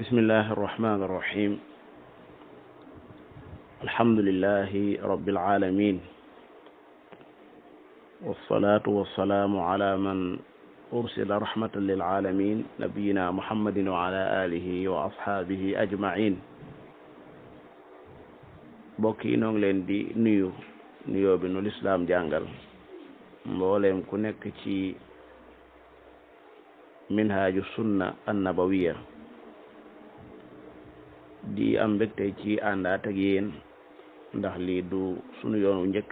bismillahi arrahmani irrahim alhamdulilahi rabbil alamin wassalatu wassalaamu ala man ursila rahmatan lil alamin nabiyina muhammadin wa ala alihi wa ashaabihi ajmain mbokk yi noo ngi leen di nuyu nuyoo bi nu lislaam jàngal mbooleem ku nekk ci minhaaju sunna annabawiya di am mbégte ci àndaat ak yéen ndax lii du sunu yoonu njëkk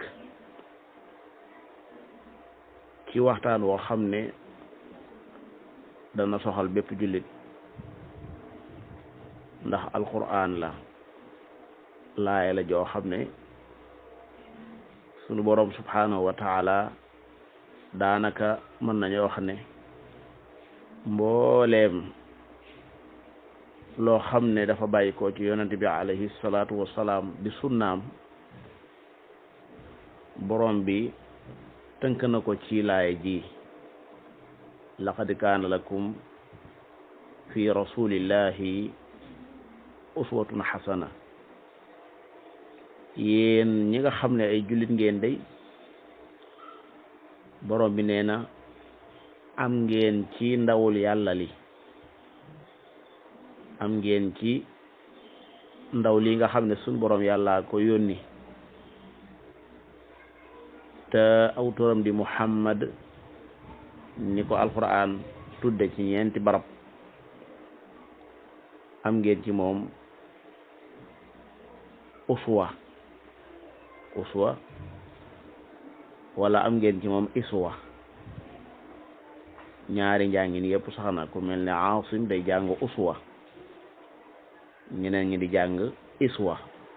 ci waxtaan woo xam ne dana soxal bépp jullit ndax alquran la laaya la joo xam ne sunu boroom subhanahu wa taala daanaka mën nañu wax ne mbooleem loo xam ne dafa bàyyi ko ci yonent bi alayhi salaatu wasalaam di sunnaam borom bi tënk na ko ci laay ji laqad kaana lakum fi rasulillahi uswatun xasana yéen ñi nga xam ne ay jullit ngeen day borom bi nee na am ngeen ci ndawul yàlla li am ngeen ci ndaw li nga xam ne suñ borom yàlla ko yónni te awturam di muhammad ni ko alquran tudde ci ñeenti barab am ngeen ci moom uswa uswa wala am ngeen ci moom iswa ñaari njàngin yëpp sax na ku mel ne Aasim day jàng uswa ñeneen ñi di jàng iswa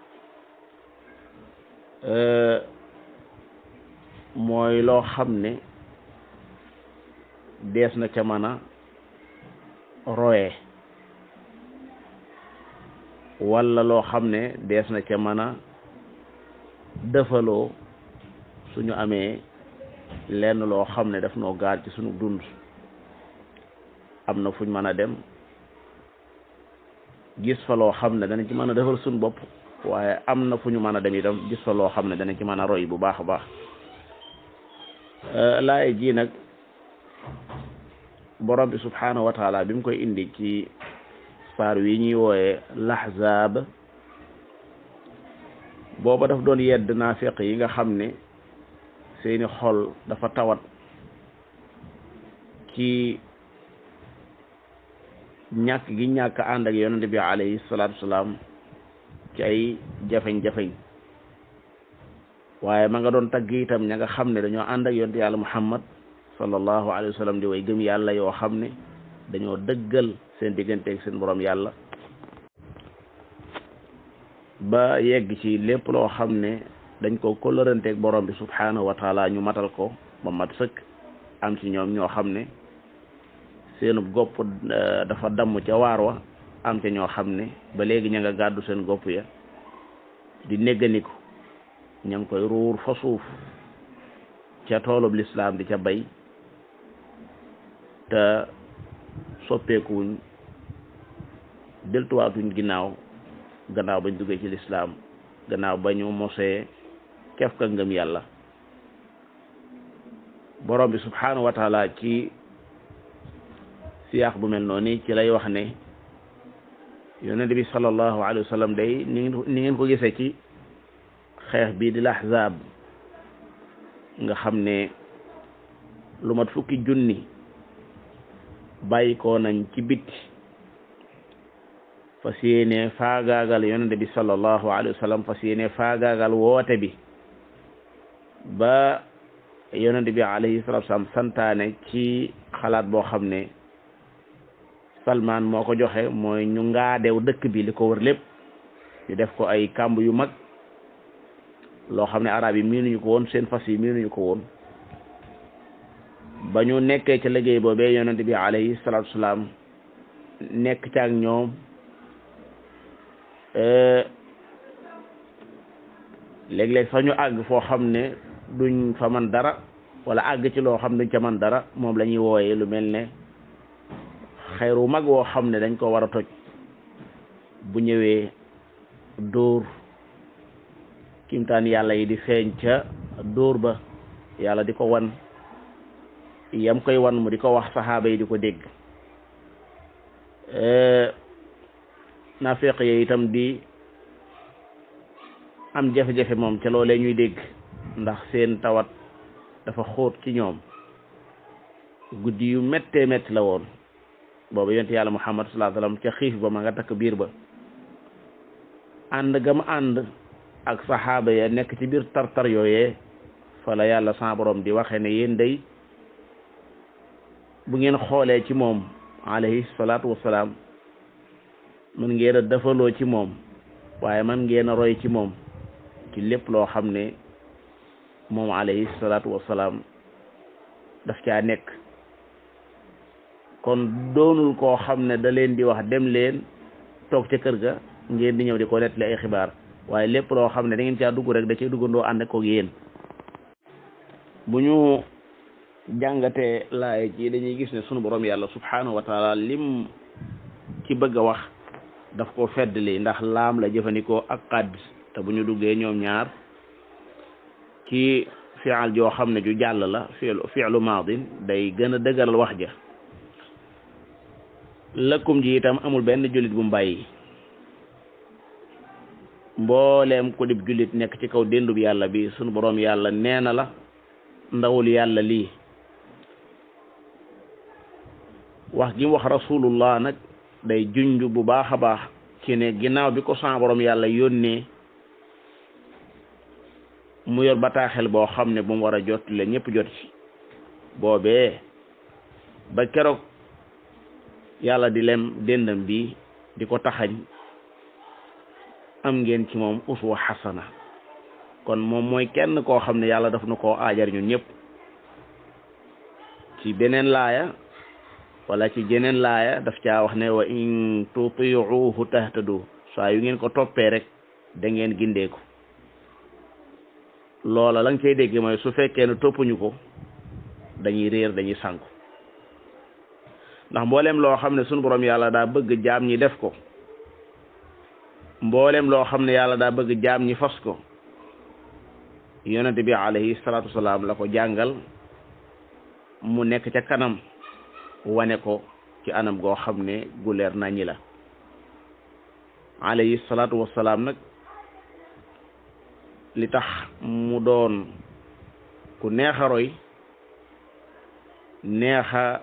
mooy loo xam ne dees na ca mën a roye walla loo xam ne dees na ca mën a dëfaloo suñu amee lenn loo xam ne daf noo gaar ci suñu dund am na fuñ mën a dem gis fa loo xam ne dana ci mën a defal suñu bopp waaye am na fu ñu mën a dem itam gis fa loo xam ne dana ci mën a roy bu baax a baax laay ji nag borom bi subhanahu wa taala bi mu koy indi ci saar wi ñuy wooye lahzaab booba daf doon yedd naafiq yi nga xam ne seeni xol dafa tawat ci ñàkk gi ñàkk ànd ak yonente bi alayhi salaatu wasalaam ci ay jafeñ-jafeñ waaye ma nga doon tagg itam ña nga xam ne dañoo ànd ak yonente yàlla muhammad sallallahu alayhi wa sallam di way gëm yàlla yoo xam ne dañoo dëggal seen digganteeg seen borom yàlla ba yegg ci lépp loo xam ne dañ ko kóllëranteeg borom bi subhanahu wa taala ñu matal ko ba mat sëkk am ci ñoom ñoo xam ne seenu gopp dafa damm ca waar wa am ca ñoo xam ne ba léegi ña nga gàddu seen gopp ya di négganiku ña ngi koy ruur fa suuf ca toolub lislaam di ca bay te soppeekuwuñ deltuwaatuñ ginnaaw gannaaw bañ duggee ci lislaam gannaaw ba ñu mosee kef ka ngëm yàlla borom bi subhanahu wa taala ci siyaax bu mel noonu ci lay wax ne yonent bi sallallahu alayhi wa sallam day ni ni ngeen ko gisee ci xeex bii di lahzaab nga xam ne lu mat fukki junni bàyyi ko nañ ci bitti fas yéene faagaagal yonent bi sallallahu alayhi wa sallam fas yéene faagaagal woote bi ba yonent bi alayhi salatu wasalam santaane ci xalaat boo xam ne Salman moo ko joxe mooy ñu ngaadew dëkk bi li ko wër lépp ñu def ko ay kàmb yu mag loo xam ne arab yi miinuñu ko woon seen fas yi miinuñu ko woon ba ñu nekkee ca liggéey boobee yonent bi alayhi salatu wasalam nekk ca ak ñoom léeg-léeg sax ñu àgg foo xam ne duñ fa man dara wala àgg ci loo xam ne duñ ca man dara moom la ñuy wooyee lu mel ne xeeru mag woo xam ne dañ ko war a toj bu ñëwee dóor kimtaan yàlla yi di feeñ ca dóor ba yàlla di ko wan yam koy wan mu di ko wax saxaaba yi di ko dégg naafeq yi itam di am jafe-jafe moom ca loolee ñuy dégg ndax seen tawat dafa xóot ci ñoom guddi yu méttee métti la woon booba yonent yàlla muhammad sallallahu alayhi wasallam ca xiif ba ma nga takk biir ba ànd gam ànd ak saxaaba ya nekk ci biir tartar yooyee fa la yàlla sa borom di waxe ne yéen day bu ngeen xoolee ci moom alayhi salaatu wassalaam mën ngeen a defaloo ci moom waaye man ngeen a roy ci moom ci lépp loo xam ne moom alayhi salaatu wassalaam daf caa nekk kon doonul koo xam ne da leen di wax dem leen toog ca kër ga ngeen di ñëw di ko nettali ay xibaar waaye lépp loo xam ne da ngeen caa dugg rek da cay duggandoo ànd ak yéen bu ñu jàngatee laay ci dañuy gis ne sunu borom yàlla subhanahu wa taala lim ci bëgg a wax daf ko feddli ndax laam la jëfandikoo ak xadd te bu ñu duggee ñoom ñaar ci fi'al joo xam ne ju jàll la fi'lu fi'lu maadin day gën a dëgëral wax ja lëkkum ji itam amul benn jullit bu mbàyyi mbooleem ku dib jullit nekk ci kaw déndub yàlla bi sunu boroom yàlla nee na la ndawul yàlla lii wax gi wax rasulullah nag day junj bu baax a baax ci ne ginnaaw bi ko sa boroom yàlla yónnee mu yor bataaxel boo xam ne bu mu war a jot le ñëpp jot ci boobee ba keroog yàlla di lem déndam bi di ko taxañ am ngeen ci moom uswa xasana kon moom mooy kenn koo xam ne yàlla daf na koo aajar ñun ñëpp ci beneen laaya wala ci jeneen laaya daf caa wax ne wa in tutiuhu tahtadu saa yu ngeen ko toppee rek da ngeen gindeeku loola la nga koy dégg mooy su fekkee ne toppuñu ko dañuy réer dañuy sànku ndax mboolem loo xam ne sunu borom yàlla daa bëgg jaam ñi def ko mboolem loo xam ne yàlla daa bëgg jaam ñi fas ko yonente bi alayhi salaatu wasalaam la ko jàngal mu nekk ca kanam wane ko ci anam goo xam ne gu leer naññi la alayhi salaatu wasalaam nag li tax mu doon ku neex a roy neex a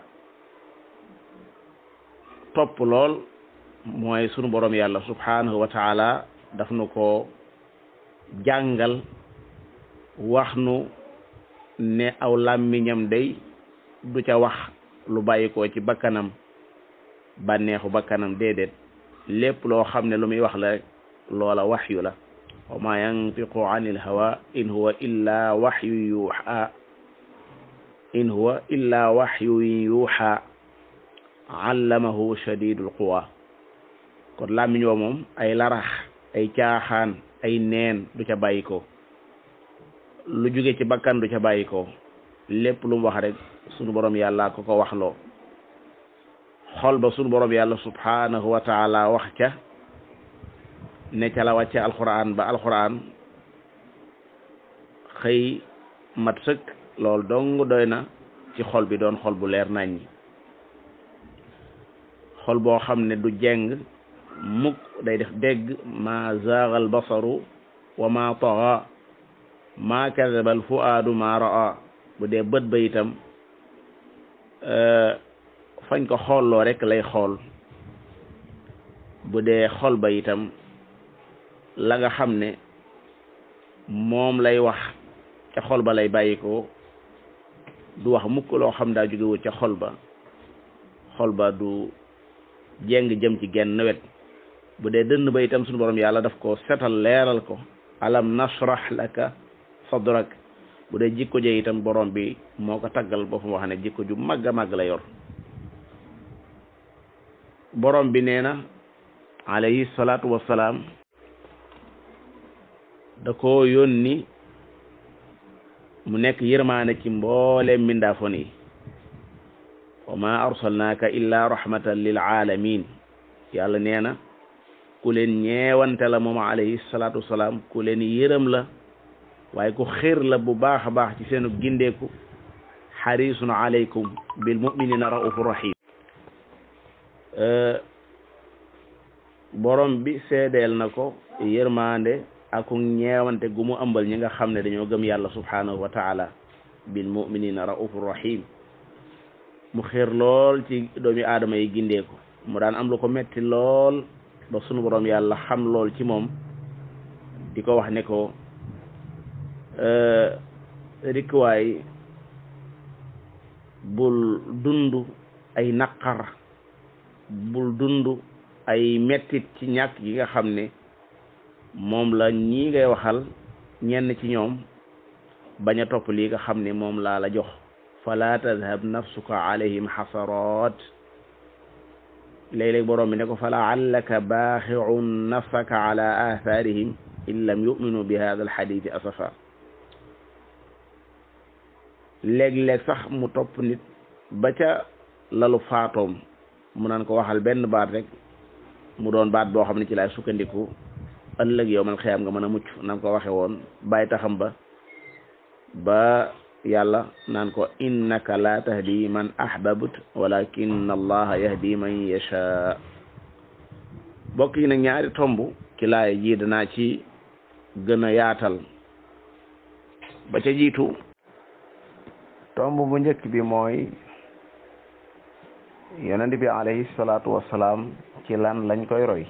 topp lool mooy sunu borom yàlla subhanahu wa taala daf nu ko jàngal wax nu ne aw làmmiñam day du ca wax lu bàyyi ko ci bakkanam bànneexu bakkanam déedéet lépp loo xam ne lu muy wax la rek loola waxyu la wa ma yantiqu anil hawa in huwa illa waxyu yuuxa in huwa illa waxyu yuuxa allamahu shadidul quwa kon làmmiñ wa moom ay larax ay caaxaan ay neen du ca bàyyi ko lu jóge ci bakkan du ca bàyyi ko lépp lu mu wax rek sunu borom yàlla ko ko waxloo xol ba sunu borom yàlla subhanahu wa taala wax ca ne ca la wàcce alquran ba alquran xëy mat sëkk loolu dong doy na ci xol bi doon xol bu leer naññi xol boo xam ne du jeng mukk day def dégg ma zaagal basaru wa ma taxa ma kadabal fuaadu ma raa bu dee bët ba itam fañ ko xoolloo rek lay xool bu dee xol ba itam la nga xam ne moom lay wax ca xol ba lay bàyyi ko du wax mukk loo xam daa jógewul ca xol ba xol ba du jeng jëm ci genn wet bu dee dënn ba itam suñu borom yàlla daf ko setal leeral ko alam nashrah laka sadrak bu dee jikko je itam borom bi moo ko taggal boppam wax ne jikko ju màgg a màgg la yor borom bi nee na alayhi salaatu wassalaam da ko yónni mu nekk yërmaane ci mboolem mbindaafon yi wa ma arsalnaaka illa rahmatan lil alamin yàlla nee na ku leen ñeewante la moom alayhi salaatu wasalaam ku leen yërëm la waaye ku xir la bu baax a baax ci seenu gindeeku xarisun alaykum bil muminina raufur rahim borom bi seedeel na ko yërmande aku ñeewante gu mu ëmbal ñi nga xam ne dañoo gëm yàlla subhanahu wa taala bil muminina raufur rahim mu xir lool ci doomi aadama yi gindeeku mu daan am lu ko metti lool ba sunu borom yàlla xam lool ci moom di ko wax ne ko rikkuwaay bul dund ay naqar bul dund ay mettit ci ñàkk yi nga xam ne moom la ñii ngay waxal ñenn ci ñoom bañ a topp lii nga xam ne moom laa la jox fala tadhab nafsuka alayhim xasarat léeg-léeg borom bi ne ko fa laallaka baaxiun nafsaka ala athaarihim in lam yuminu bi hada alxaditi asafa léeg-léeg sax mu topp nit ba ca lalu faatoom mu naan ko waxal benn baat rek mu doon baat boo xam ne ci laay sukkandiku ëllëg yow man xëyam nga mën a mucc nam ko waxe woon bàyyi taxam ba ba yàlla naan ko innaka la tahdi man ahbabt walakin allaha yahdi man yasha bokk yi nag ñaari tomb ci laay ji danaa ci gën a yaatal ba ca jiitu tomb bu njëkk bi mooy yonent bi alayhi salaatu wassalaam ci lan lañ koy roy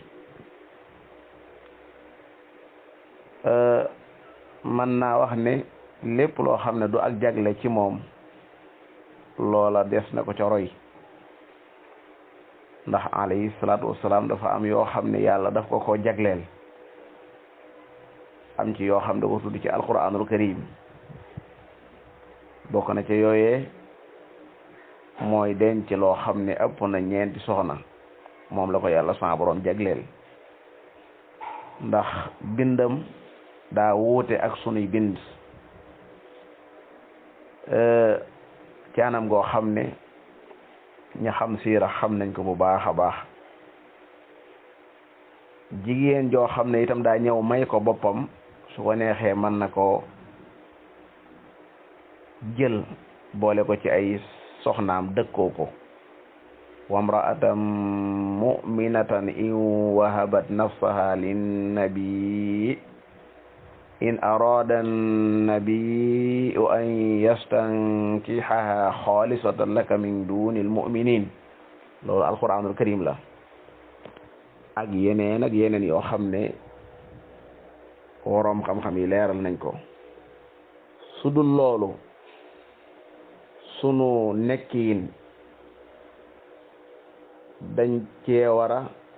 man naa wax ne lépp loo xam ne du ak jagle ci moom loola des na ko ca roy ndax alayhi salaatu wassalaam dafa am yoo xam ne yàlla daf ko ko jagleel am ci yoo xam da ko tudd ci alquranul karim bokk na ca yooyee mooy denc loo xam ne ëpp na ñeenti soxna moom la ko yàlla sa borom jagleel ndax bindam daa wuute ak sunuy bind ci anam goo xam ne ña xam siira xam nañ ko bu baax a baax jigéen joo xam ne itam daa ñëw may ko boppam su ko neexee mën na ko jël boole ko ci ay soxnaam dëkkoo ko wamra'atan mu'minatan in wahabat nafsaha linnabi in arada annabiu an yastankihaha xaalisatan laka min duni almuminin loolu alquranul karim la ak yeneen ak yeneen yoo xam ne woroom xam-xam yi leeral nañ ko su dul loolu sunu nekkiin dañ cee war a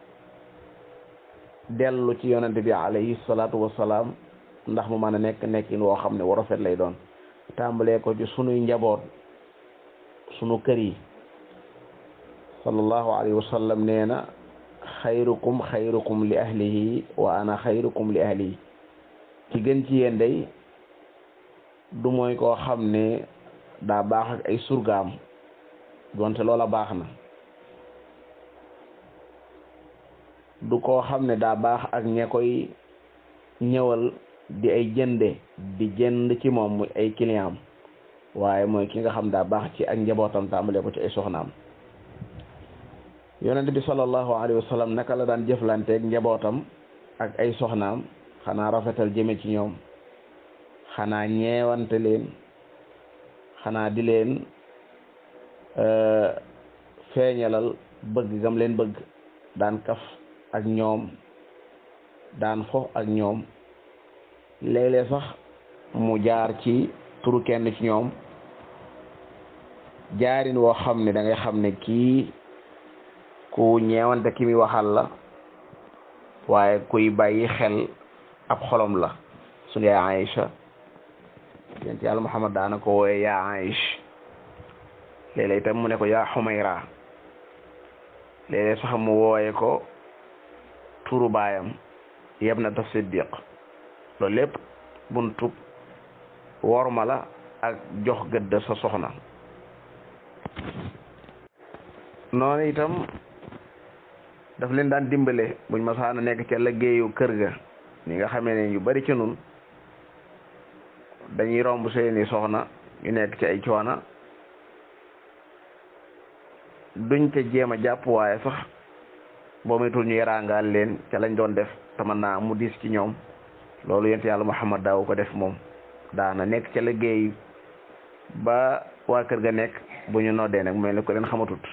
dellu ci yonente bi alayhi salaatu wassalaam ndax mu mën a nekk nekkin woo xam ne war rafet lay doon tàmbalee ko ci sunuy njaboot sunu kër yi sallallahu alayhi wa sallam nee na xayrukum xayrukum li ahlihi wa ana xayrukum li ahlihi ci gën ci yéen day du mooy koo xam ne daa baax ak ay surgaam donte loola baax na du koo xam ne daa baax ak ña koy ñëwal di ay jënde di jënd ci moom muy ay client waaye mooy ki nga xam daa baax ci ak njabootam tàmbale ko ci ay soxnaam yonent bi sallallahu alayhi wa sallam naka la daan jëflanteeg njabootam ak ay soxnaam xanaa rafetal jëme ci ñoom xanaa ñeewante leen xanaa di leen feeñalal bëgg gam leen bëgg daan kaf ak ñoom daan fo ak ñoom léeg-léeg sax mu jaar ci turu kenn ci ñoom jaarin woo xam ne da ngay xam ne kii ku ñeewante ki mi waxal la waaye kuy bàyyi xel ab xolom la suñu yaay Aïcha yent yàlla Muhammad daana ko wooye yaa Aïch léeg-léeg itam mu ne ko yaa Xumayra léeg-léeg sax mu wooye ko turu baayam yeb na ta siddiq loolu lépp buntu worma la ak jox gëdd sa soxna noonu itam daf leen daan dimbale buñ masaana nekk ca liggéeyu kër ga ñi nga xamee ne yu bari ci nun dañuy romb seeni soxna ñu nekk ci ay coona duñ ca jéem a jàpp waaye sax boo moytul ñu yaraangaal leen ca lañ doon def te mën naa mu diis ci ñoom loolu yent yàlla Muhammad daaw ko def moom daana nekk ca liggéey ba waa kër ga nekk bu ñu noddee nag mel ni ko leen xamatut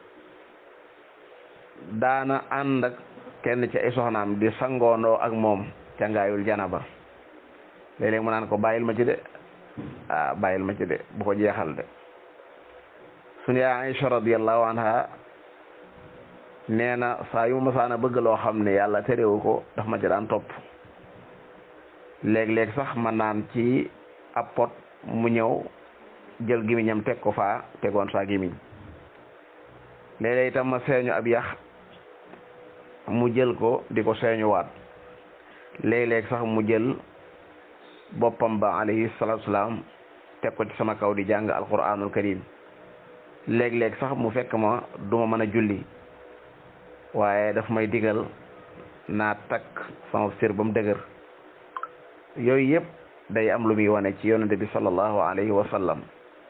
daana ànd ak kenn ci ay soxnaam di sangoondoo ak moom ca ngaayul janaba léeg-léeg mu naan ko bàyyil ma ci de ah bàyyil ma ci de bu ko jeexal de suñu yaay Aïcha radiyallahu anha nee na saa yu ma masaana bëgg loo xam ne yàlla terewu ko daf ma ci daan topp léeg-léeg sax ma naan ci ab pot mu ñëw jël gimiñam teg ko faa tegoon saa gimiñ léeg-léeg itam ma seeñu ab yax mu jël ko di ko seeñuwaat léeg-léeg sax mu jël boppam ba alayhi salaatu salaam teg ko ci sama kaw di jàng alquranul karim léeg-léeg sax mu fekk ma duma mën a julli waaye daf may digal naa takk sama sër ba mu dëgër yooyu yëpp day am lu muy wane ci yonente bi sallallahu alayhi wa sallam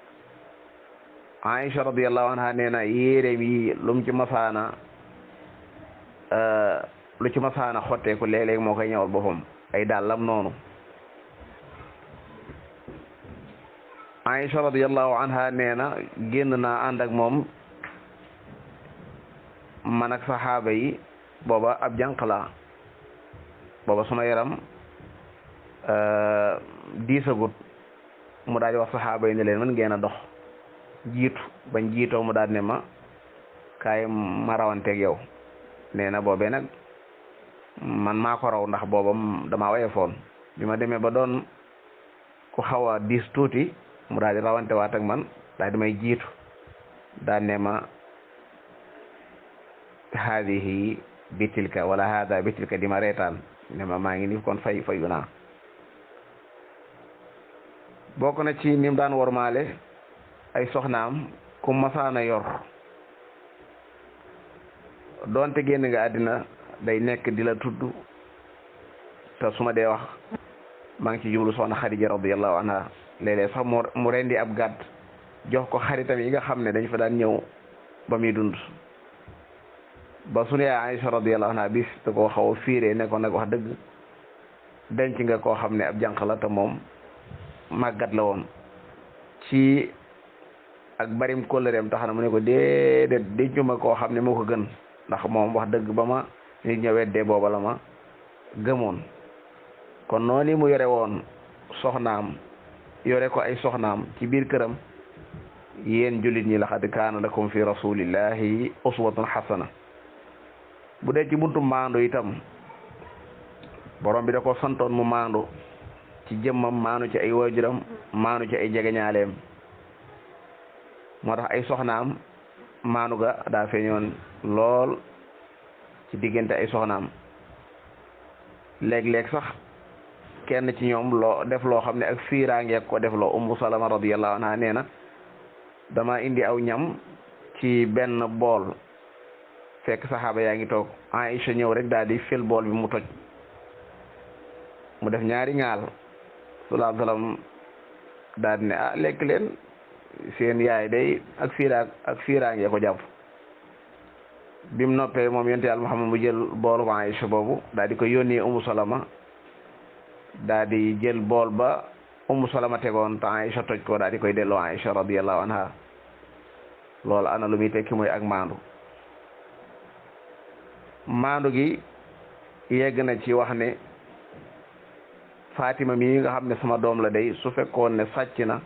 Aïcha radiyallahu anha nee na yéeréem yi lu mu ci masaana lu ci masaana xotteeku léeg-léeg moo koy ñëwal boppam ay dàllam noonu Aïcha radiyallahu anha nee na génn naa ànd ak moom man ak saxaaba yi booba ab jànq la booba suma yaram diisagut mu daal di wax saxaaba yi ne leen man ngeen a dox jiitu bañ jiitoo mu daal ne ma kaay ma rawanteeg yow nee na boobee nag man maa ko raw ndax booba damaa wayefoon bi ma demee ba doon ku xaw a diis tuuti mu daal di rawante waat ak man daal di may jiitu daal ne ma haadihi bitilka wala haada bitilka di ma reetaan ne ma maa ngi ni kon fay fayu naa bokk na ci nim daan wormaale ay soxnaam ku masaana yor doonte génn nga àddina day nekk di la tudd te su ma dee wax maa ngi ci jumlu soxna Xadija radiyallahu anha léeg-léeg sax mu mu rendi ab gàtt jox ko xaritam yi nga xam ne dañ fa daan ñëw ba muy dund ba sunu yaay Aïcha radiyallahu anha bis te koo xaw a fiiree ne ko nag wax dëgg denc nga koo xam ne ab jànq la te moom màggat la woon ci ak barim kóllëreem tax na mu ne ko déedéet dencuma koo xam ne moo ko gën ndax moom wax dëgg ba ma nit ña weddee booba la ma gëmoon kon noonu mu yore woon soxnaam yore ko ay soxnaam ci biir këram yéen jullit ñi laqad kaana lakum fi rasulillahi uswatun xasana bu dee ci buntu maandu itam borom bi da ko santoon mu maandu ci jëmmam maanu ci ay waajuram maanu ci ay jegeñaaleem moo tax ay soxnaam maanu ga daa feeñoon lool ci diggante ay soxnaam léeg-léeg sax kenn ci ñoom loo def loo xam ne ak fiiraangeeg ko def loo ummu salama radiyallahu anha nee na dama indi aw ñam ci benn bool fekk saxaaba yaa ngi toog Aïcha ñëw rek daal di fil bool bi mu toj mu def ñaari ŋaal salaa salaam daal di ne ah lekk leen seen yaay day ak fiiraag ak fiiraange ko jàpp bim noppee moom yonent yàlla Muhammad mu jël boolu Aïcha boobu daal di ko yónnee Umu Salama daal di jël bool ba Umu Salama tegoon te Aïcha toj ko daal di koy delloo Aïcha radiyallahu anha loolu ana lu muy tekki mooy ak maandu maandu gi yegg na ci wax ne Fatima mii nga xam ne sama doom la day su fekkoon ne sàcc na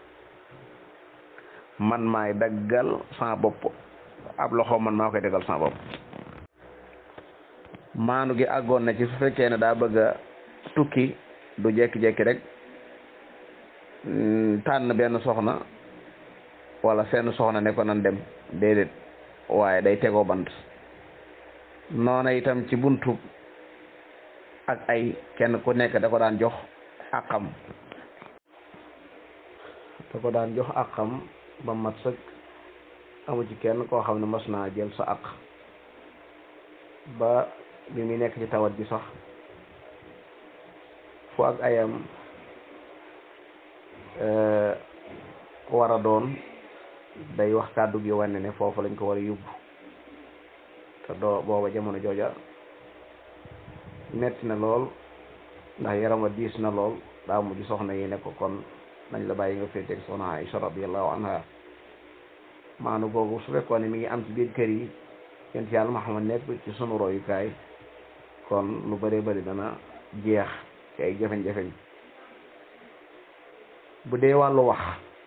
man maay daggal sama bopp ab loxo man maa koy daggal sama bopp maandu gi àggoon na ci su fekkee ne daa bëgg a tukki du jekki-jekki rek tànn benn soxna wala seen soxna ne ko nan dem déedéet waaye day tegoo bant noona itam ci buntu ak ay kenn ku nekk da ko daan jox àqam da ko daan jox àqam ba mat sëkk amu ci kenn koo xam ne mas naa jël sa àq ba bi muy nekk ci tawat ji sax fu ak ayam war a doon day wax kàddu gi wane ne foofu lañ ko war a yóbbu te doo booba jamono jooja metti na lool ndax yaram wa diis na lool daa mujj soxna yi ne ko kon nañ la bàyyi nga féeteeg soxna Aïcha radiyallahu anha maanu googu su fekkoon ne mi ngi am ci biir kër yi yent yàlla Muhammad nekk ci sunu royukaay kon lu bëree bëri dana jeex ci ay jafeñ-jafeñ bu dee wàllu wax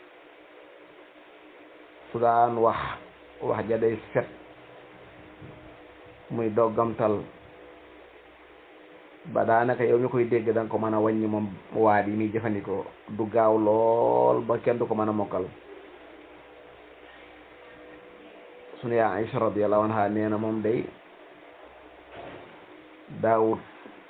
su daan wax wax ja day set muy doggamtal ba daanaka yow mi koy dégg da nga ko mën a wàññi moom waat yi muy jëfandikoo du gaaw lool ba kenn du ko mën a mokkal sunu yaa Aïcha radiyallahu anha nee na moom day daawut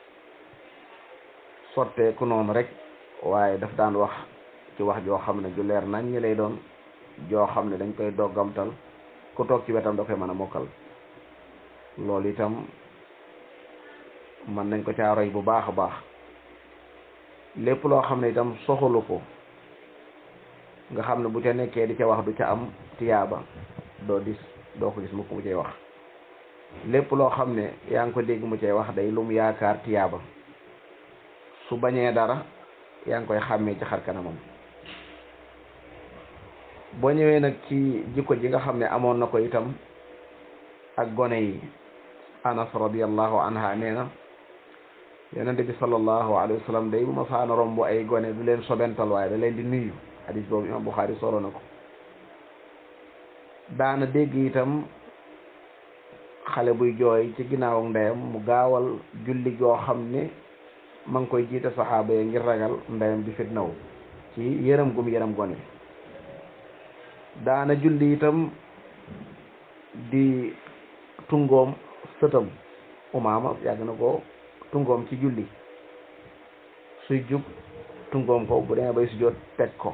sotteeku noonu rek waaye daf daan wax ci wax joo xam ne ju leer nañ ñi lay doon joo xam ne dañ koy doggamtal ku toog ci wetam da koy mën a mokkal loolu itam mën nañ ko caa roy bu baax a baax lépp loo xam ne itam soxalu ko nga xam ne bu ca nekkee di ca wax du ca am tiyaaba doo dis doo ko gis mu ko mu cay wax lépp loo xam ne yaa ngi ko dégg mu cay wax day lu mu yaakaar tiyaaba su bañee dara yaa ngi koy xàmmee ci xar kanamam boo ñëwee nag ci jikko ji nga xam ne amoon na ko itam ak gone yi anas radiallahu anha nee na yonente bi sallallahu alayhi wa sallam day bu ma saana romb ay gone du leen sobental waaye da leen di nuyu hadis boobu imam Buxaari solo na ko daana dégg itam xale buy jooy ci ginnaaw ndeyam mu gaawal julli goo xam ne ma ngi koy jiite saxaaba yi ngir ragal ndeyam di fitnaw ci yërëm gum yërëm gone daana julli itam di tungoom sëtam umaama yàgg na ko tungoom ci julli suy jug tungoom ko bu demee bay sujjóot teg ko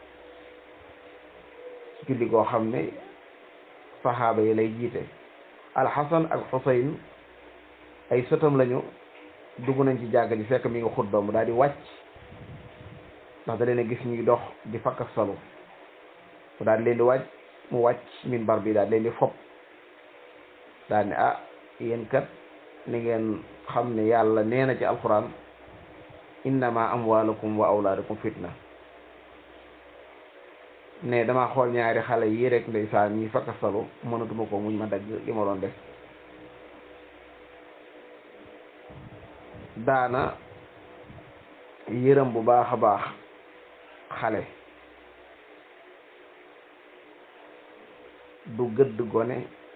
julli goo xam ne saxaaba yi lay jiite alxasan ak xusayn ay sëtam lañu dugg nañ ci jàgg ji fekk mi ngi xutba mu daal di wàcc ndax da leen a gis ñuy dox di fakk salu mu daal di leen di wàcc mu wàcc minbar bi daal di leen di fopp daal ne ah yéen kat ni ngeen xam ne yàlla nee na ci alquran innama amwalukum wa awlaadukum fitna ne dama xool ñaari xale yi rek ndeysaan ñi fakk salu mënatuma ko muñ ma dagg li ma doon def daana yërëm bu baax a baax xale du gëdd gone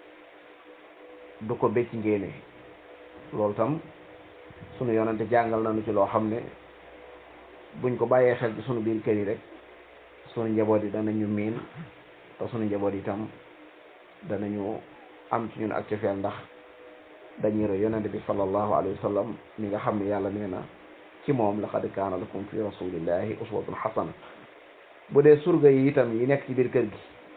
du ko becc ngéene loolu tam sunu yonante jàngal nañu ci loo xam ne buñ ko bàyyee xel ci sunu biir kër yi rek sunu njaboot yi danañu miin te sunu njaboot yi tam danañu am ci ñun ak cofeel ndax dañuy roy yonente bi sallallahu alayhi wa sallam mi nga xam ne yàlla nee na ci moom laqad kaana lakum fi rasulillahi uswatun xasana bu dee surga yi itam yi nekk ci biir kër gi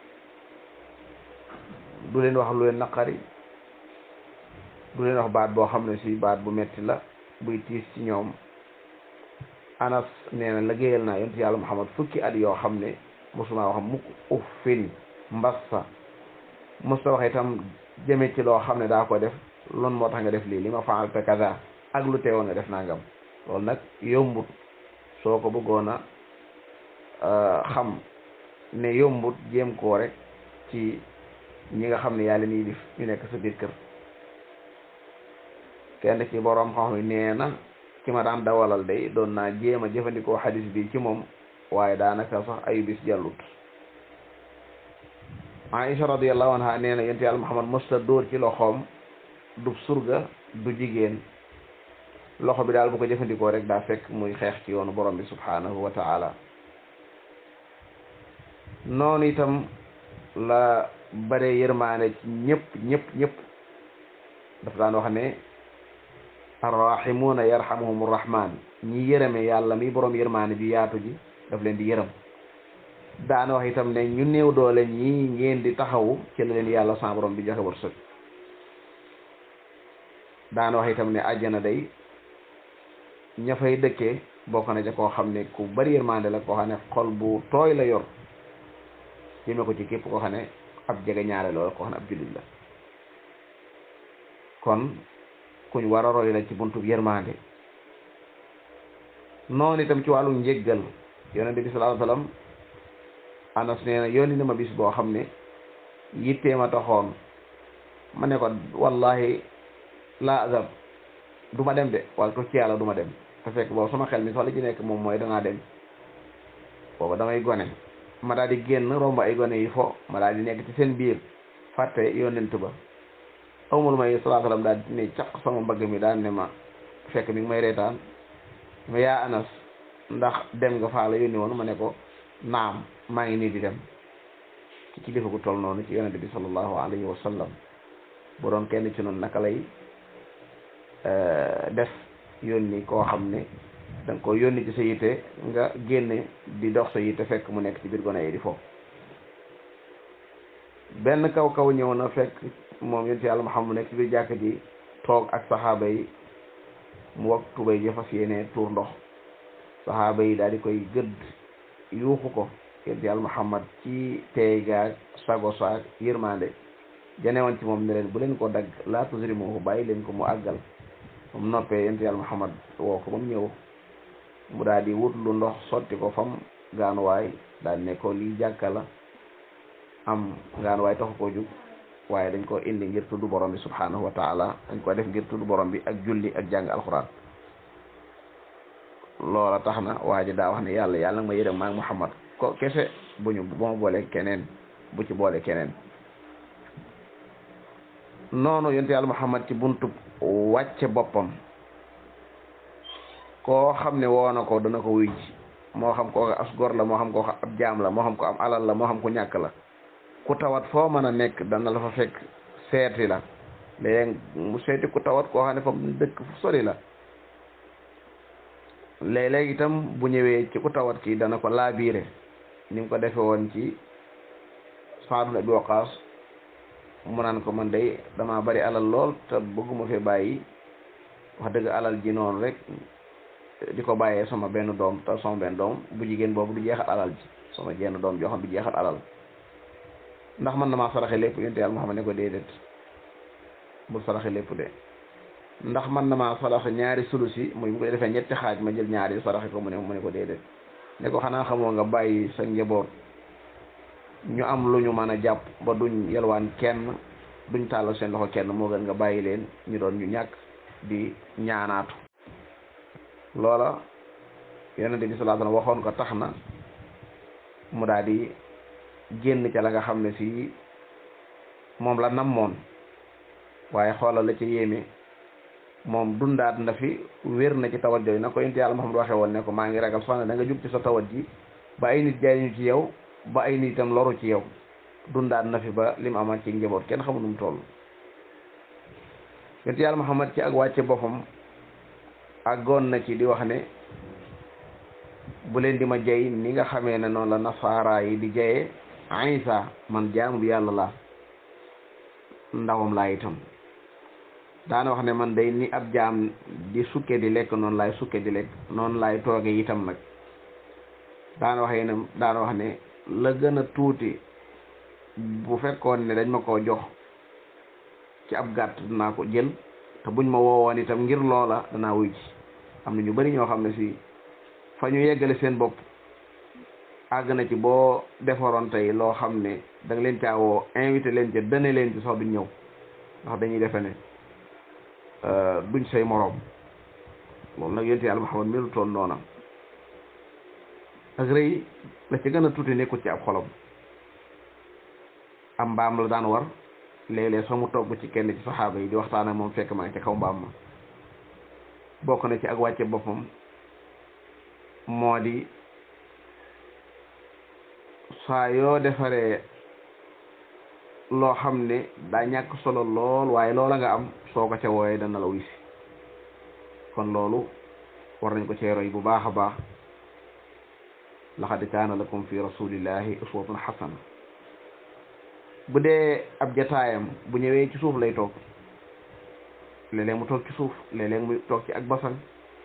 du leen wax lu leen naqari du leen wax baat boo xam ne si baat bu metti la buy tiis ci ñoom anas nee na liggéeyal naa yonent yàlla muhammad fukki at yoo xam ne mosuma wax mukk uffin mbassa mosta wax itam jëme ci loo xam ne daa ko def loon moo tax nga def lii li ma faalta kaza ak lu teewoon nga def nangam loolu nag yombut soo ko bëggoon a xam ne yombut jéem koo rek ci ñi nga xam ne yàlla nii dif ñu nekk sa biir kër kenn ci boroom xam yi nee na ki ma daan dawalal day doon naa jéem a jëfandikoo xadis bi ci moom waaye daanaka sax ayu bis jàllut Aïcha radiyallahu anha nee na yonent yàlla Muhammad mësta dóor ci loxoom du surga du jigéen loxo bi daal bu ko jëfandikoo rek daa fekk muy xeex ci yoonu borom bi subhanahu wa ta'ala noonu itam la bare yërmaane ci ñëpp ñëpp ñëpp dafa daan wax ne arrahimuuna yarhamuhum rahman ñi yërëme yàlla mi borom yërmaane bi yaatu ji daf leen di yërëm daana wax itam ne ñu néew doole ñi ngeen di taxawu ci la leen yàlla sa borom bi joxe wërsëg daan wax itam ne àjjana day ña fay dëkkee bokk na ca koo xam ne ku bari yërmande la koo xam ne xol bu tooy la yor jëme ko ci képp koo xam ne ab jege ñaare loolu koo xam ne ab jullit la kon kuñ war a roy la ci buntu yërmande noonu itam ci wàllu njéggal yonente bi sallallahu alayhi wasallam anas nee na yónni na ma bis boo xam ne yittee ma taxoon ma ne ko wallahi laa azab du ma dem de wala tu ci yàlla du ma dem te fekk boobu sama xel mi sax li ci nekk moom mooy danaa dem booba damay gone ma daal di génn romb ay gone yi fo ma daal di nekk ci seen biir fàtte yonent ba awmul may sallallahu alayhi wasallam daal di ne caq sama mbagg mi daal ne ma fekk mi ngi may reetaan ma yaa anas ndax dem nga faa la yónni woon ma ne ko naam maa ngi nii di dem ci kilifa gu toll noonu ci yonente bi sallallahu alayhi wa sallam bu doon kenn ci noonu naka lay def yónni koo xam ne da nga ko yónni ci sa yitte nga génne di dox sa yitte fekk mu nekk ci biir gone yi di foofu benn kaw kaw ñëw na fekk moom yonent yàlla Muhammad nekk ci biir jàkk ji toog ak saxaaba yi mu wak tubay ji fas yéene tuur ndox saxaaba yi daal di koy gëdd yuuxu ko yonent yàlla Muhammad ci teey gaag sago saag yërmande janewoon ci moom ne leen bu leen ko dagg laa tusrimuhu bàyyi leen ko mu àggal mu noppee yonent yàlla Muhammad woo ko ba mu ñëw mu daal di wut lu ndox sotti ko fam gaanuwaay daal ne ko lii jàkka la am gaanuwaay taxu koo jug waaye dañ ko indi ngir tudd borom bi subhanahu wa taala dañ ko def ngir tudd borom bi ak julli ak jàng alxuraan loola tax na waa ji daa wax ne yàlla yàlla nga ma yërëm maag Muhammad ko kese bu ñu bu ma boole keneen bu ci boole keneen noonu yonent yàlla Muhammad ci buntu wàcce boppam koo xam ne woo na ko dana ko wuy ji moo xam ko as gor la moo xam ko ab jaam la moo xam ko am alal la moo xam ko ñàkk la ku tawat foo mën a nekk dana la fa fekk seeti la léegi mu seeti ku tawat koo xam ne fa mu dëkk fu sori la léeg-léeg itam bu ñëwee ci ku tawat kii dana ko laabiire ni mu ko defe woon ci Saad ibn Abi Waqaas mu naan ko man day dama bari alal lool te bëgguma fi bàyyi wax dëgg alal ji noonu rek di ko bàyyee sama benn doom te sama benn doom bu jigéen boobu du jeexal alal ji sama jenn doom joo xam du jeexal alal ndax man na maa saraxe lépp yonent yàlla Muhammad ne ko déedéet bul saraxe lépp de ndax man na maa saraxe ñaari sulusi muy bu ko defee ñetti xaaj ma jël ñaari saraxe ko mu ne mu ne ko déedéet ne ko xanaa xamoo nga bàyyi sa njaboot ñu am lu ñu mën a jàpp ba duñ yelwaan kenn duñ tàllal seen loxo kenn moo gën nga bàyyi leen ñu doon ñu ñàkk di ñaanaatu loola yonent bi sallallahu alayhi wasallam waxoon ko tax na mu daal di génn ca la nga xam ne si moom la namoon waaye xoolal la ci yéeme moom dundaat na fi wér na ci tawat jooyu na ko yonent yàlla Muhammad waxee woon ne ko maa ngi ragal sax ne da nga jug ci sa tawat ji ba ay nit jaay ñu ci yow ba ay nit itam loru ci yow dundaat na fi ba li mu amaat ci njaboot kenn xamul nu mu toll yonent yàlla Muhammad ci ak wàcce boppam àggoon na ci di wax ne bu leen di ma jay ni nga xamee ne noonu la nasaara yi di jayee Isa man jaamu bi yàlla la ndawam laa itam daana wax ne man day ni ab jaam di sukke di lekk noonu laay sukke di lekk noonu laay tooge itam nag daana wax ne daana wax ne la gën a tuuti bu fekkoon ne dañ ma koo jox ci ab gàtt dinaa ko jël te buñ ma woowoon itam ngir loola danaa wuy ci am na ñu bari ñoo xam ne si fa ñu yeggale seen bopp àgg na ci boo defaroon tey loo xam ne da nga leen caa woo invité leen ca dane leen ci sax duñ ñëw ndax dañuy defe ne duñ say moroom loolu nag yonent yàlla Muhammad melu toon noona ak rëy la ci gën a tuuti nekkut ci ab xolam am mbaam la daan war léeg-léeg sax mu togg ci kenn ci saxaaba yi di waxtaan ak moom fekk maa ngi ca kaw mbaam ma bokk na ci ak wàcce boppam moo di saa yoo defaree loo xam ne daa ñàkk solo lool waaye loola nga am soo ko ca wooyee dana la wisi kon loolu war nañ ko cee roy bu baax a baax laqad kaana lakum fi rasulillahi uswatun xasana bu dee ab jataayam bu ñëwee ci suuf lay toog léeg-léeg mu toog ci suuf léeg-léeg mu toog ci ak basan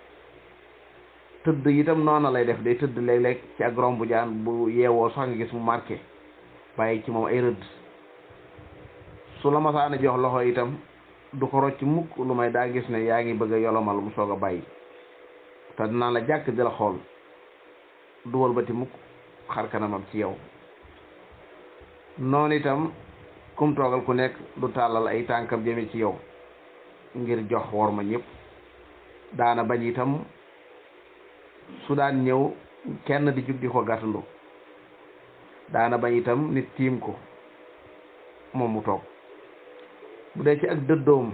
tëdd itam noona lay def day tëdd léeg-léeg ci ak rombu jaan bu yeewoo sax nga gis mu marqué bàyyi ci moom ay rëdd su la masaana jox loxo itam du ko rocc mukk lu may daa gis ne yaa ngi bëgg a yolomal mu soog a bàyyi te dinaa la jàkk di la xool du wëlbati mukk xar kanamam ci yow noonu itam kum toogal ku nekk du tàllal ay tànkam jëme ci yow ngir jox wor ma ñëpp daana bañ itam su daan ñëw kenn di jug di ko gàttandu daana bañ itam nit tiim ko moom mu toog bu dee ci ak dëddoom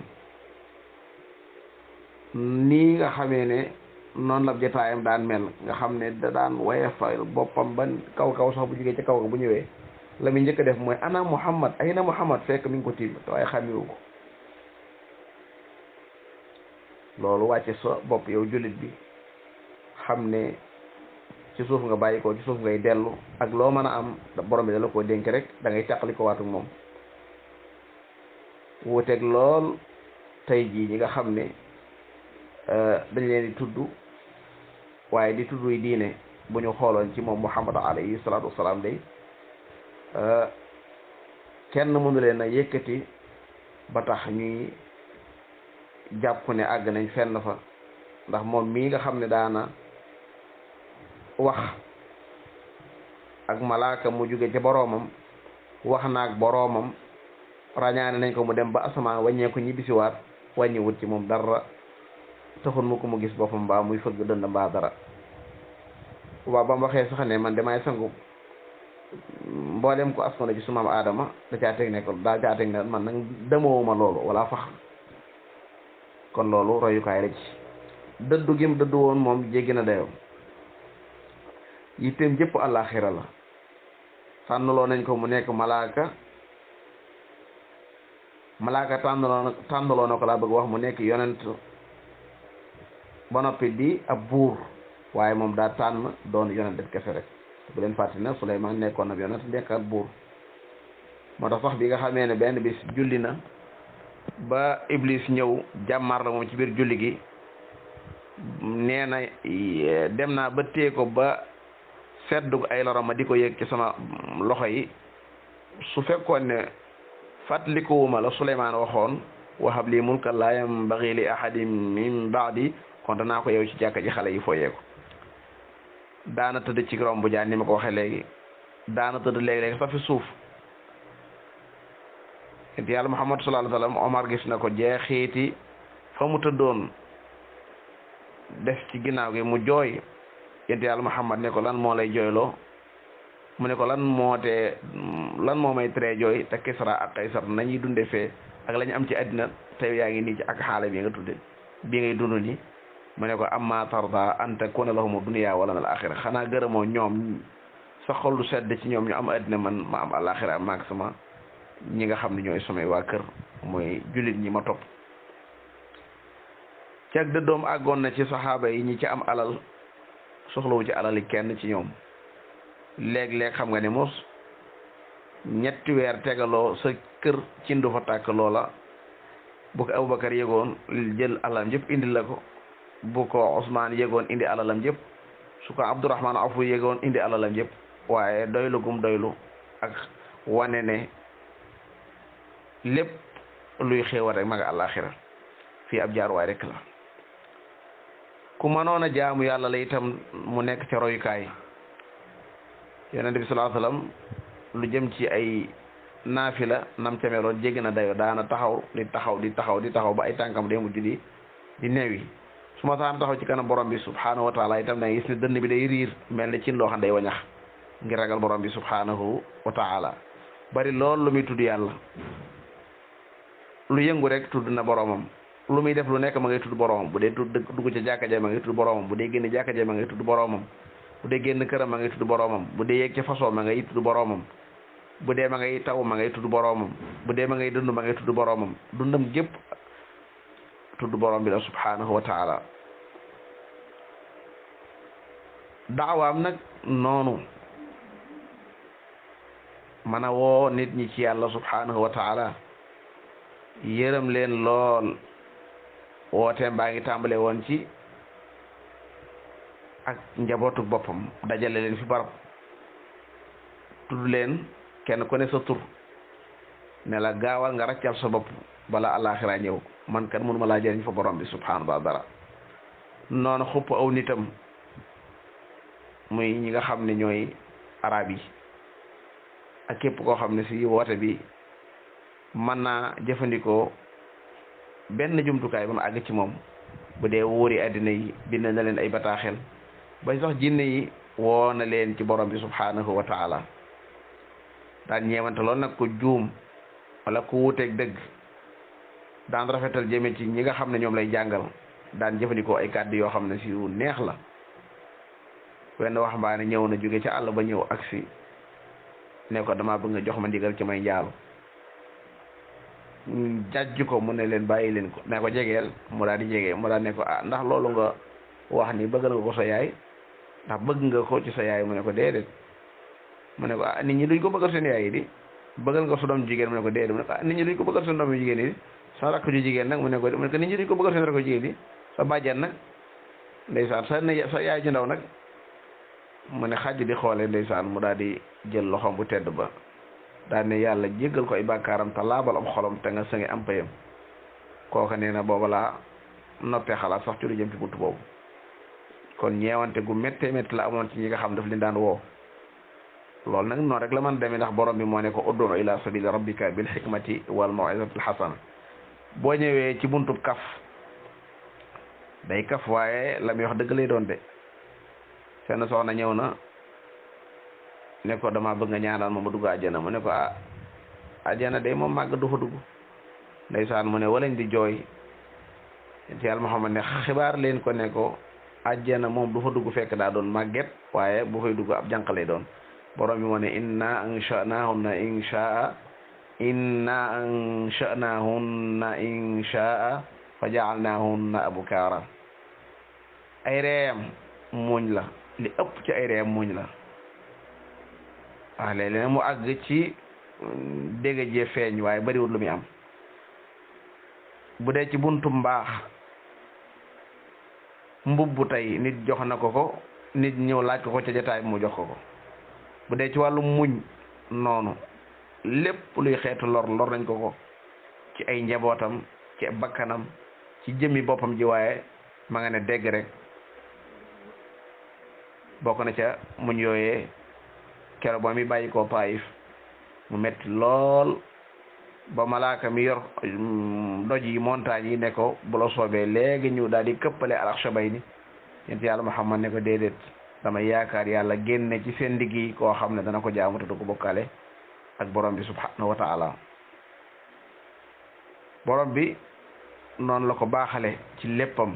nii nga xamee ne noonu la jotaayam daan mel nga xam ne da daan woyefal boppam ba kaw kaw sax bu jógee ci kaw ga bu ñëwee la muy njëkk a def mooy ana muhammad ay na muhammad fekk mi ngi ko tiim te waaye xàmmiwu ko loolu wàcce sa bopp yow jullit bi xam ne ci suuf nga bàyyi ko ci suuf ngay dellu ak loo mën a am borom bi da la koo dénk rek da ngay càqali ko waatu moom wuuteeg lool tey jii ñi nga xam ne dañ leen di tudd waaye di tudd yi diine bu ñu xooloon ci moom muhammad alayhi salaatu wasalaam day kenn mënu leen a yëkkati ba tax ñuy jàpp ne àgg nañ fenn fa ndax moom mii nga xam ne daana wax ak malaaka mu jóge ca boroomam wax naag boroomam rañaane nañ ko mu dem ba asamaan wàññeeku ñibbisiwaat wàññiwut ci moom dara taxul mu ko mu gis boppam mbaa muy fëgg dënd mbaa dara waaw ba mu waxee sax ne man damay sangu mboolem ko askano ci su maam aadama da caa teg ne ko daa caa teg ne man nag demowuma loolu wala fax kon loolu royukaay la ci dëddu gim dëddu woon moom jéggi na dayoo yitteem jëpp àllaaxira la tànnaloo nañ ko mu nekk malaaka malaaka tànnaloo tànnaloo na ko laa bëgg wax mu nekk yonent ba noppi di ab buur waaye moom daa tànn doon yonent def kese rek bu leen fàttali ne Suleymaan nekkoon na yonent nekk ab buur moo tax sax bi nga xamee ne benn bis julli na ba Iblis ñëw jàmmar la moom ci biir julli gi nee na dem naa ba téye ko ba seddug ay lorom ma di ko yëg ci sama loxo yi su fekkoon ne fàttalikuwuma la Suleymaan waxoon wahab lii mulkan laa yambagi li ahadin min baadi kon danaa ko yow ci jàkka ji xale yi fooyee ko daana tëdd ci romb jaan ni ma ko waxee léegi daana tëdd léegi-léegi sax fi suuf it yàlla Muhammad sallallahu alayhi wa sallam Omar gis na ko jeexiiti fa mu tëddoon def ci ginnaaw gi mu jooy yent yàlla Muhammad ne ko lan moo lay jooyloo mu ne ko lan moo tee lan moo may tere jooy te Kisra ak Kaysar nañuy dunde fee ak la ñu am ci àddina te yaa ngi nii ci ak xaale bi nga tudde bi ngay dund ni mu ne ko amma tarda an takuna lahumu dunya wala al axira xanaa gërëmoo ñoom sa xol du sedd ci ñoom ñu am àddina man ma am alaxira maag sama ñi nga xam ne ñooy samay waa kër mooy jullit ñi ma topp ci ak dëddoom àggoon na ci saxaaba yi ñi ci am alal soxlawu ci alali kenn ci ñoom léeg-léeg xam nga ne mos ñetti weer tegaloo sa kër ci ndu fa tàkk loola bu ko Abubakar yëgoon jël alalam yëpp indi la ko bu ko Ousmane yëgoon indi alalam yëpp su ko Abdourahman Afu yëgoon indi alalam yëpp waaye doylu gum doylu ak wane ne lépp luy xéewal rek ma nga àllaaxira fii ab jaaruwaay rek la ku mënoon a jaamu yàlla la itam mu nekk ca royukaay yonent bi sallallahu alayhi wasallam lu jëm ci ay naafila nam ca meloon jéggi na dayo daana taxaw di taxaw di taxaw di taxaw ba ay tànkam day mujj di di neewi su ma saan taxaw ci kanam borom bi subhanahu wa taala itam da gis ne dënn bi day riir mel ni ci loo xam day wañax ngir ragal borom bi subhanahu wa taala bari lool lu muy tudd yàlla lu yëngu rek tudd na boromam lu muy def lu nekk ma ngay tudd boromam bu dee tudd dugg ca jàkka ja ma ngay tudd boromam bu dee génn jàkka ja ma ngay tudd boromam bu dee génn këram ma ngay tudd boromam bu dee yéeg ca façon ma ngay tudd boromam bu dee ma ngay taw ma ngay tudd boromam bu dee ma ngay dund ma ngay tudd boromam dundam gépp tudd borom bi la subhanahu wa taala daawaam nag noonu mën a woo nit ñi ci yàlla subhanahu wa taala yërëm leen lool wooteem baa ngi tàmbale woon ci ak njabootu boppam dajale leen fi barab tudd leen kenn ku ne sa tur ne la gaawal nga raccal sa bopp bala alaxira ñëw man kan mënuma laa jëriñ fa borom bi subhanahu wa dara noonu xupp aw nitam muy ñi nga xam ne ñooy arab yi ak képp koo xam ne si woote bi mën naa jëfandikoo benn jumtukaay ba mu àgg ci moom bu dee wóori àddina yi bind na leen ay bataaxel ba sax jinne yi woo na leen ci borom bi subhanahu wa taala daan ñeewante lool nag ko juum wala ku wuuteeg dëgg daan rafetal jëme ci ñi nga xam ne ñoom lay jàngal daan jëfandikoo ay kàddu yoo xam ne si yu neex la wenn waxambaane ñëw na jóge ca àll ba ñëw agsi ne ko dama bëgg nga jox ma ndigal ci may njaalu jàjj ko mu ne leen bàyyi leen ko ne ko jegeel mu daal di jege mu daal ne ko ah ndax loolu nga wax ni bëgg nga ko sa yaay ndax bëgg nga ko ci sa yaay mu ne ko déedéet mu ne ko ah nit ñi duñ ko bëggal seen yaay yi di bëggal nga su doom jigéen mu ne ko déedéet mu ne ko ah nit ñi duñ ko bëggal seen doom yu jigéen yi di sa rakk ju jigéen nag mu ne ko mu ne ko nit ñi duñ ko bëggal seen rakk ju jigéen yi sa bàjjan nag ndeysaan sa ne sa yaay ju ndaw nag mu ne xaj di xoole ndeysaan mu daal di jël loxoom bu tedd ba daal ne yàlla jéggal ko ay bàkkaaram te laabal am xolom te nga sëngi am payam kooka nee na booba laa noppee xalaat sax ci lu jëm ci buntu boobu kon ñeewante gu méttee métti la amoon ci ñi nga xam daf leen daan woo loolu nag noonu rek la mën demee ndax borom bi moo ne ko ud'u ila sabili rabbika bil hikmati wal maw'izati al hasana boo ñëwee ci buntub kaf day kaf waaye la muy wax dëgg lay doon de seen soxna ñëw na ne ko dama bëgg nga ñaanal ma ma dugg àjjana mu ne ko ah àjjana day moom màgg du fa dugg ndeysaan mu ne walañ di jooy ci yàlla Muhammad ne xibaar leen ko ne ko àjjana moom du fa dugg fekk daa doon màgget waaye bu fay dugg ab jànq lay doon borom bi moo ne inna ansha'nahunna insha'a inna ansha'nahunna insha'a fa ja'alnahunna abukara ay reeyam muuñ la li ëpp ci ay reeyam muuñ la waaw léeg-léeg mu àgg ci dégg jee feeñ waaye bariwul lu muy am bu dee ci buntu mbaax mbubbu tey nit jox na ko ko nit ñëw laaj ko ko ca jataay mu jox ko ko bu dee ci wàllu muñ noonu lépp luy xeetu lor lor nañ ko ko ci ay njabootam ci bakkanam ci jëmmi boppam ji waaye ma nga ne dégg rek bokk na ca muñ yooyee kero ba mi bàyyi koo taayif mu metti lool ba malaaka mi yor doj yi montagne yi ne ko bu la soobee léegi ñu daal di këppale alaxshabay ni yent yàlla Muhammad ne ko déedéet dama yaakaar yàlla génne ci seen digg yi koo xam ne dana ko jaamu te du ko bokkale ak borom bi subhanahu wa taala borom bi noonu la ko baaxale ci léppam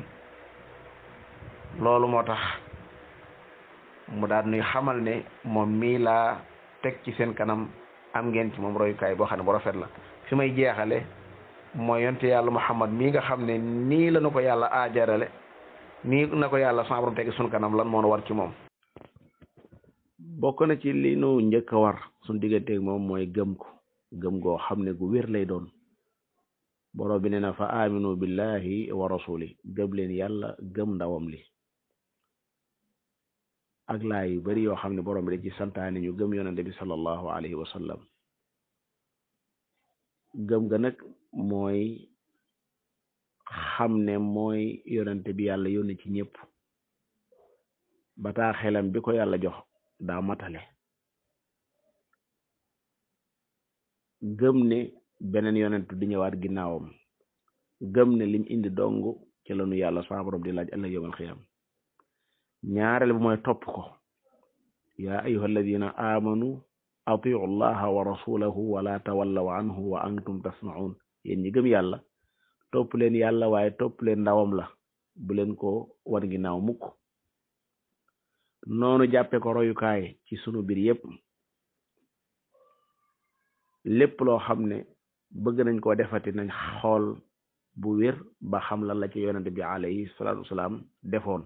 loolu moo tax mu daal nuy xamal ne moom mii laa teg ci seen kanam am ngeen ci moom royukaay boo xam ne bu rafet la fi may jeexale mooy yonte yàlla Muhammad mii nga xam ne nii la na ko yàlla aajarale nii na ko yàlla sama borom teg sun kanam lan moo war ci moom bokk na ci li nu njëkk a war suñ digganteeg moom mooy gëm ko gëm goo xam ne gu wér lay doon borom bi nee na fa aminu billahi wa rasuli gëm leen yàlla gëm ndawam li ak laa yu bari yoo xam ne borom bi da ci santaane ñu gëm yonente bi sallallahu alayhi wa sallam gëm ga nag mooy xam ne mooy yonente bi yàlla yónni ci ñëpp bataa xelam bi ko yàlla jox daa matale gëm ne beneen yonentu di ñëwaat ginnaawam gëm ne lim indi dong ci lanu yàlla sa borom di laaj ëllëg yawmal xiyaam ñaareel bi mooy topp ko yaa ayuha alladina amanu atiu llaha wa rasulahu wala tawallaw anhu wa antum tasmaun yéen ñi gëm yàlla topp leen yàlla waaye topp leen ndawam la bu leen ko wan ginnaaw mukk noonu jàppe ko royukaay ci sunu biir yépp lépp loo xam ne bëgg nañ koo defati nañ xool bu wér ba xam lan la ci yonente bi alayhi salaatu wasalaam defoon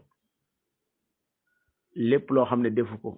lépp loo xam ne defu ko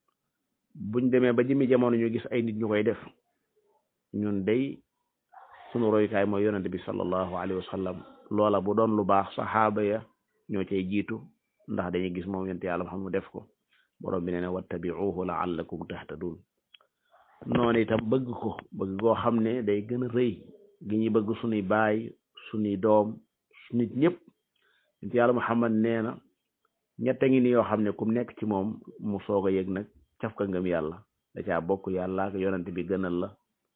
buñ demee ba jëmi jamono ñu gis ay nit ñu koy def ñun day sunu royukaay mooy yonente bi sallallahu alayhi wa sallam loola bu doon lu baax saxaaba ya ñoo cay jiitu ndax dañuy gis moom yonent yàlla xam mu def ko borom bi nee na wattabi'uhu la'allakum tahtadun noonu itam bëgg ko bëgg goo xam ne day gën a rëy gi ñuy bëgg sunuy baay sunuy doom nit ñëpp yonent yàlla Muhammad nee na ñett ngi ni yoo xam ne kum nekk ci moom mu soog a yëg nag caf ka ngëm yàlla da caa bokk yàlla ak yonent bi gënal la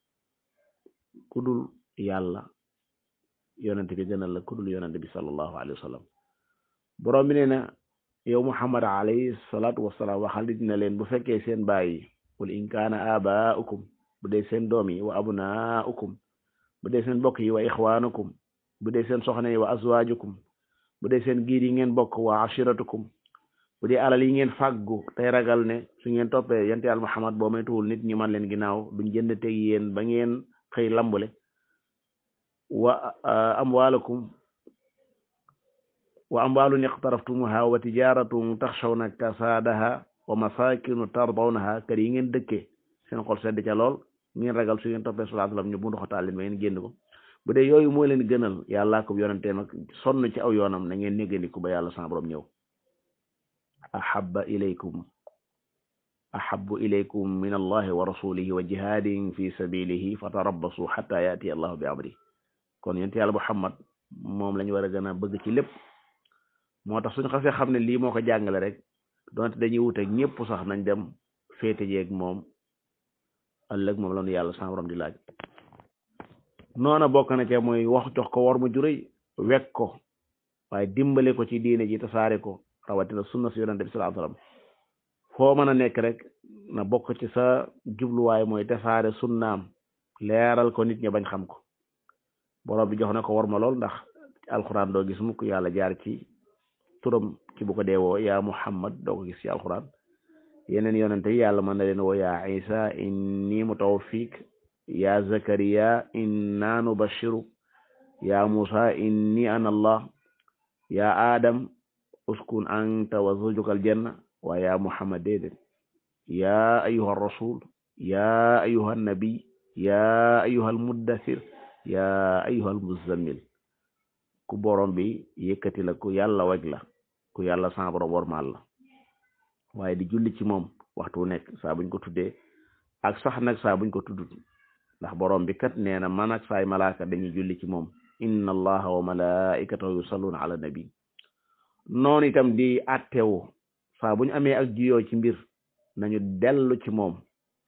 kudul yàlla yonent bi gënal la kudul yonent bi sallallahu alayhi wa sallam borom bi nee na yow muhammad alayhi salaatu wasalaam waxal nit na leen bu fekkee seen baay yi qul in kaana abaaukum bu dee seen doom yi wa abnaaukum bu dee seen bokk yi wa ixwaanukum bu dee seen soxna yi wa azwaajukum bu dee seen giir yi ngeen bokk wa ashiratukum bu dee alal yi ngeen fàggu tey ragal ne su ngeen toppee yonent yàlla muhammad boo may tuwul nit ñi man leen ginnaaw duñ jënd teg yéen ba ngeen xëy lambule wa amwaalakum wa amwaalun iqtaraftumuha wa tijaratun taxshawna kasaadaha wa masakinu tardawnaha kër yi ngeen dëkkee seen xol sedd ca lool ngeen ragal su ngeen toppee sallallahu alayhi wasallam ñu bundu xotaal leen ba ngeen génn ko bu dee yooyu moo leen gënal yàllaa ko yonenteem ak sonn ci aw yoonam na ngeen néggandiku ba yàlla sa borom ñëw ahabba ilaykum ahabbu ilaykum min allahi wa rasulihi wa jihadin fi sabilihi fatarabbasu hatta yati allahu bi amri kon yonent yàlla Muhammad moom lañu war a gën a bëgg ci lépp moo tax suñu xasee xam ne lii moo ko jàngale rek donte dañuy wuteeg ñëpp sax nañ dem féete jeeg moom ëllëg moom la nu yàlla sa borom di laaj noona bokk na ca mooy wax jox ko war mu juréy wekk ko waaye dimbale ko ci diine ji tasaare ko rawatina sunna si yonente bi sallallahu alayhi wasallam foo mën a nekk rek na bokk ci sa jubluwaay mooy tasaare sunnaam leeral ko nit ñi bañ xam ko borom bi jox na ko war ma lool ndax alxuraan doo gis mukk yàlla jaar ci turam ci bu ko deewoo yaa muhammad doo ko gis ci alxuraan yeneen yonente yi yàlla mën na leen woo yaa isa inni mutawaffiik yaa zakariya inna nubashiru yaa musa inni ana allah yaa adam uskun anta wa zawjuka aljanna wa yaa muhammad déedéet yaa ayuha rasul yaa ayuha nabi yaa ayuha almuddathir yaa ayuha almuzammil ku borom bi yëkkati la ku yàlla weg la ku yàlla sa borom wormaal la waaye di julli ci moom waxtu wu nekk saa buñ ko tuddee ak sax nag saa buñ ko tuddut ndax borom bi kat nee na man ak saay malaaka dañuy julli ci moom inna allaha wa malaikatahu yusalluna ala nabi noonu itam di attewu saa buñ amee ak jiyoo ci mbir nañu dellu ci moom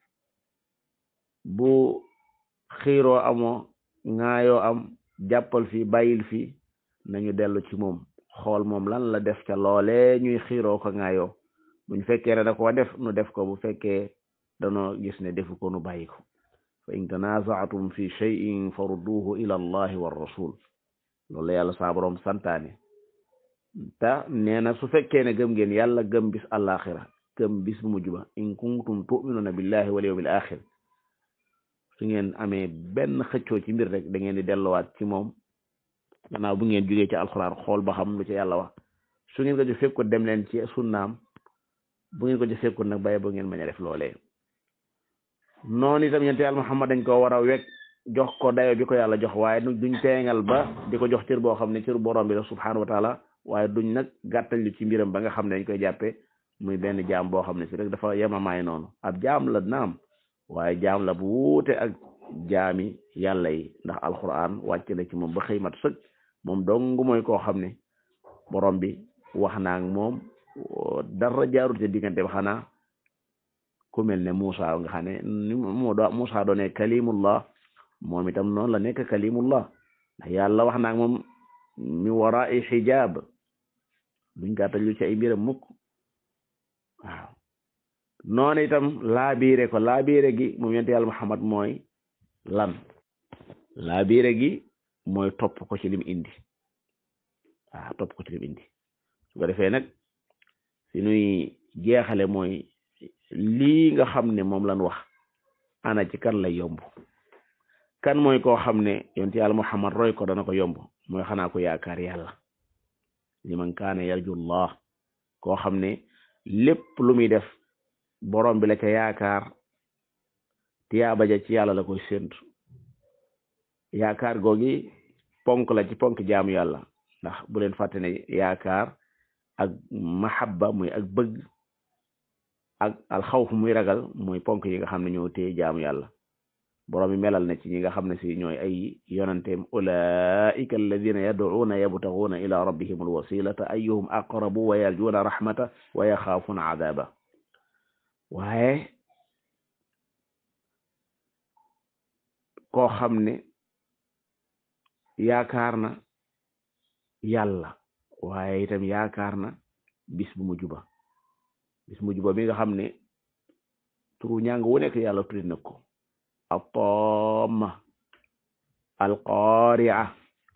bu xiiroo amoo ŋaayoo am jàppal fi bàyyil fi nañu dellu ci moom xool moom lan la def ca loole ñuy xiiroo ko ŋaayoo buñ fekkee ne da ko def nu def ko bu fekkee danoo gis ne defu ko nu bàyyi ko fa in tanaza'tum fi shay'in farudduhu ila allahi war rasul loolu la yàlla saa borom santaane te nee na su fekkee ne gëm ngeen yàlla gëm bis àllaaxira gëm bis bu mujj ba in kuntum tu'minuna billahi wal yawmil axir su ngeen amee benn xëccoo ci mbir rek da ngeen di delluwaat ci moom gannaaw bu ngeen jógee ci alxuraan xool ba xam lu ci yàlla wax su ngeen ko ci fekk ko dem leen ci sunnaam bu ngeen ko ci fekkut nag bàyyi ba ngeen mañ a def loolee noonu itam yonent yàlla Muhammad dañ ko war a wekk jox ko dayo bi ko yàlla jox waaye duñ teengal ba di ko jox cër boo xam ne cër borom bi la subhanahu wa taala waaye duñ nag gàttal lu ci mbiram ba nga xam ne dañ koy jàppe muy benn jaam boo xam ne si rek dafa yemamaay noonu ab jaam la naam waaye jaam la bu wuute ak jaami yàlla yi ndax alquran wàcc na ci moom ba xëy mat sëg moom dong mooy koo xam ne borom bi wax naa ak moom dara jaarul te diggante ba xanaa ku mel ne Musa nga xam ne ni moo do Musa doone kalimullah moom itam noonu la nekk kalimullah ndax yàlla wax naa ak moom mi wara'i xijaab duñ gàttal lu ci ay mbiram mukk waaw noonu itam laabiire ko laabiire gi moom yonent yàlla Muhammad mooy lan laabiire gi mooy topp ko ci lim indi waaw topp ko ci lim indi su ko defee nag si nuy jeexale mooy lii nga xam ne moom lan wax ana ci kan lay yomb kan mooy koo xam ne yonent yàlla Muhammad roy ko dana ko yomb mooy xanaa ko yaakaar yàlla liman kaana yarjullah koo xam ne lépp lu muy def borom bi la ca yaakaar tiyaaba ja ci yàlla la koy séntu yaakaar googi ponk la ci ponk jaamu yàlla ndax bu leen fàtte ne yaakaar ak mahabba muy ak bëgg ak alxawf muy ragal muy ponk yi nga xam ne ñoo téye jaamu yàlla borom mi melal na ci ñi nga xam ne si ñooy ay yonanteem ulaika alladina yad'uuna yabtaguuna ila rabbihim alwasilata ayyuhum aqrabu wa yarjuuna rahmata wa yaxaafuuna adaba waaye koo xam ne yaakaar na yàlla waaye itam yaakaar na bis bu mujj ba bis mujj ba mi nga xam ne turu ñàng wu nekk yàlla tuddi na ko الطامة القارعة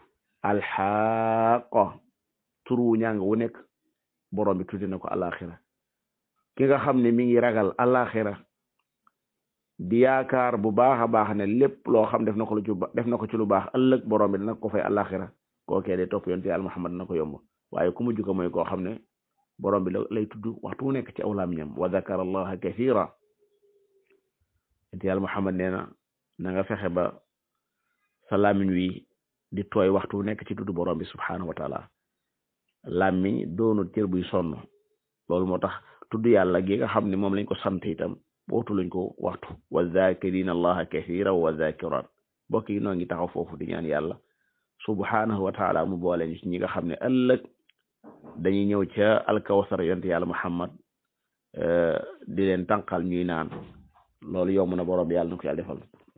الحاقة turu ñàng wu nekk borom bi tuddi na ko alaxira ki nga xam ne mi ngi ragal alaxira di yaakaar bu baax a baax ne lépp loo xam def na ko lu ci def na ko ci lu baax ëllëg borom bi dina ko fay alaxira kookee de topp yonte yàlla Muhammad na ko yomb waaye ku mujj ko mooy koo xam ne borom bi lay tudd waxtu wu nekk ci aw làmmiñam wa zakara allaha kathira yonte yàlla Muhammad nee na na nga fexe ba sa làmmiñ wi di tooy waxtu wu nekk ci tudd borom bi subhanahu wa taala làmmiñ doonul cër buy sonn loolu moo tax tudd yàlla gi nga xam ne moom lañ ko sant itam bootu lañ ko waxtu wa zakirina allaha kathira wa zakirat mbokk yi noo ngi taxaw foofu di ñaan yàlla subhanahu wa taala mu boole ñu ci ñi nga xam ne ëllëg dañuy ñëw ca alkawsar yonte yàlla muhammad di leen tànqal ñuy naan loolu yomb na borom bi yàlla na ko yàlla defal